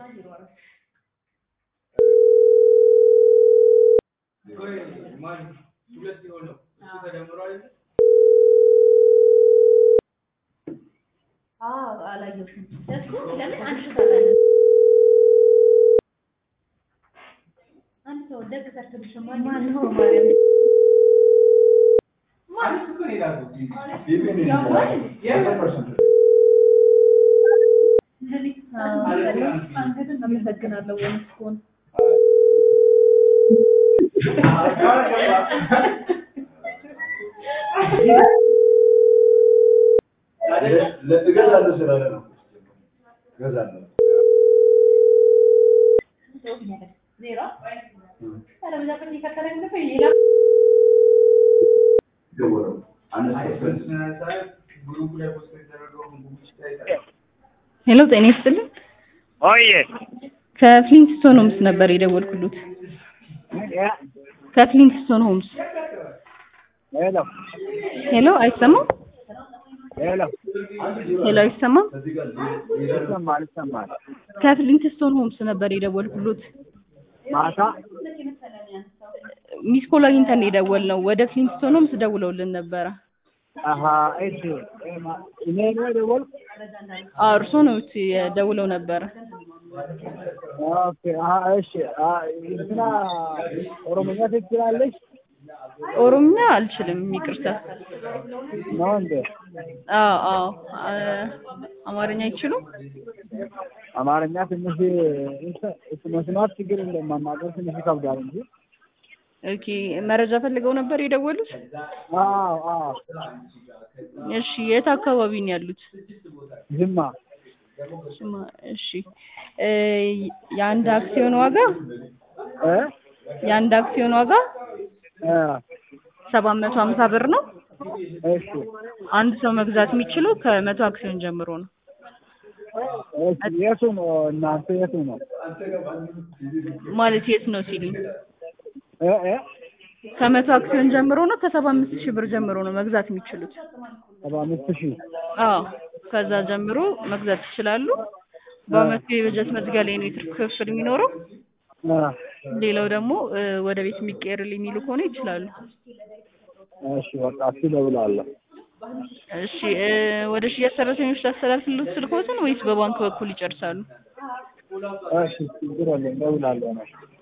አላየሁትም እኮ ለምን አንድ ሰው አንድ ሰው ደግ ሰርተልሽ ማን ነው ማርያም አመሰግናለሁ ወንስኮን እገዛለሁ ስላለ ነው። እገዛለሁ ዜሮ አለበዛ ግን ይከተለኝ ነበር ሌላ ደወለው አነሳሁት። ሄሎ ጤና ይስጥልኝ። ኦዬ ከፍሊንግስቶን ሆምስ ነበር የደወልኩሉት። ከፍሊንግስቶን ሆምስ። ሄሎ ሄሎ አይሰማም? ሄሎ ሄሎ አይሰማም? ይሰማል ይሰማል። ከፍሊንግስቶን ሆምስ ነበር የደወልኩሉት። ማታ ሚስ ኮል አግኝተን የደወልነው ወደ ፍሊንግስቶን ሆምስ ደውለውልን ነበረ። አሀ እሺ እኔ ነው የደወልኩ። አዎ እርሶ ነው ደውለው ነበረ። ኦኬ አሀ እሺ አ እንትና ኦሮሞኛ ትችላለሽ ኦሮምኛ አልችልም፣ ይቅርታ። ነው እንዴ? አዎ አዎ አ- አማርኛ አይችሉም? አማርኛ ትንሽ እንትን መስማት ችግር የለም ማናገር ትንሽ ይከብዳል እንጂ። ኦኬ መረጃ ፈልገው ነበር የደወሉት? አዎ አዎ እሺ የት አካባቢ ነው ያሉት? ዝማ ስማ እሺ እ የአንድ አክሲዮን ዋጋ እ የአንድ አክሲዮን ዋጋ እ ሰባት መቶ ሀምሳ ብር ነው። እሺ አንድ ሰው መግዛት የሚችለው ከመቶ አክሲዮን ጀምሮ ነው። እሺ የቱ ነው እናንተ የቱ ነው? ማለት የት ነው ሲሉኝ እ እ ከመቶ አክሲዮን ጀምሮ ነው። ከሰባ አምስት ሺህ ብር ጀምሮ ነው መግዛት የሚችሉት። ሰባ አምስት ሺህ አዎ ከዛ ጀምሮ መግዛት ይችላሉ። በአመቱ የበጀት መዝጊያ ላይ ነው የትርፍ ክፍል የሚኖረው። እ ሌላው ደግሞ እ ወደ ቤት የሚቀየርልኝ የሚሉ ከሆነ ይችላሉ። እሺ በቃ እሱ እደውላለሁ። እሺ እ ወደ ሽያጭ ሰራተኞች ላስተላልፍልዎት ስልክዎትን ወይስ በባንክ በኩል ይጨርሳሉ? እሺ ችግር የለም እደውላለሁ ነው።